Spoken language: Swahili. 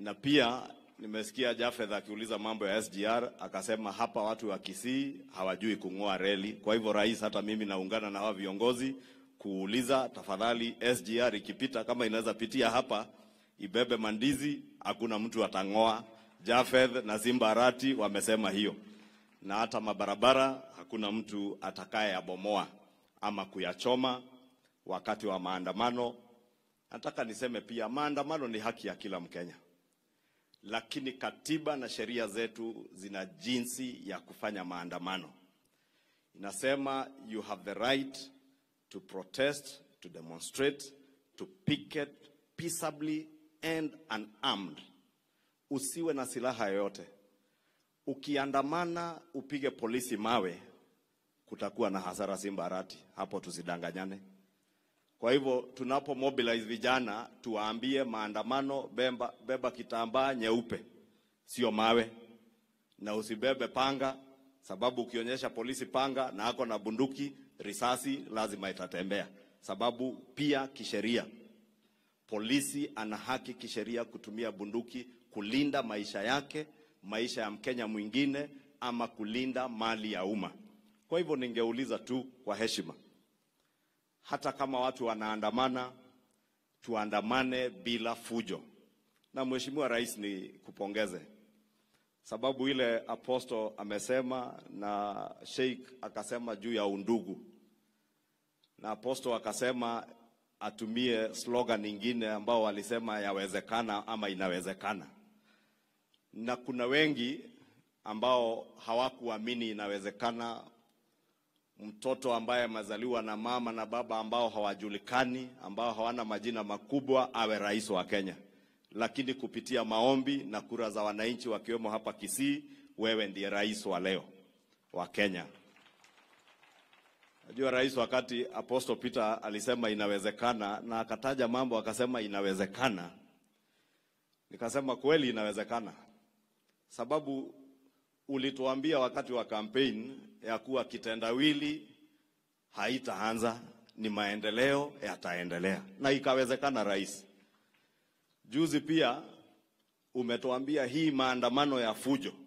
na pia nimesikia Jafeth akiuliza mambo ya SGR, akasema hapa watu wa Kisii hawajui kung'oa reli. Kwa hivyo rais, hata mimi naungana na hawa viongozi kuuliza, tafadhali SGR ikipita, kama inaweza pitia hapa ibebe mandizi, hakuna mtu atang'oa. Jafeth na Simba Arati wamesema hiyo, na hata mabarabara hakuna mtu atakayeyabomoa ama kuyachoma wakati wa maandamano. Nataka niseme pia maandamano ni haki ya kila Mkenya, lakini katiba na sheria zetu zina jinsi ya kufanya maandamano. Inasema you have the right to protest, to demonstrate, to picket peaceably and unarmed. Usiwe na silaha yoyote. Ukiandamana upige polisi mawe, kutakuwa na hasara Simba Arati, hapo tusidanganyane. Kwa hivyo tunapo mobilize vijana tuwaambie maandamano, beba, beba kitambaa nyeupe, sio mawe, na usibebe panga, sababu ukionyesha polisi panga na ako na bunduki, risasi lazima itatembea, sababu pia kisheria polisi ana haki kisheria kutumia bunduki kulinda maisha yake, maisha ya Mkenya mwingine, ama kulinda mali ya umma. Kwa hivyo ningeuliza tu kwa heshima, hata kama watu wanaandamana, tuandamane bila fujo. Na Mheshimiwa Rais, ni kupongeze sababu ile aposto amesema na Sheikh akasema juu ya undugu, na aposto akasema atumie slogan nyingine ambao walisema yawezekana ama inawezekana, na kuna wengi ambao hawakuamini inawezekana mtoto ambaye amezaliwa na mama na baba ambao hawajulikani, ambao hawana majina makubwa awe rais wa Kenya. Lakini kupitia maombi na kura za wananchi wakiwemo hapa Kisii, wewe ndiye rais wa leo wa Kenya. Najua rais, wakati Apostle Peter alisema inawezekana na akataja mambo akasema inawezekana, nikasema kweli inawezekana, sababu ulituambia wakati wa campaign ya kuwa kitendawili haitaanza, ni maendeleo yataendelea, na ikawezekana. Rais, juzi pia umetuambia hii maandamano ya fujo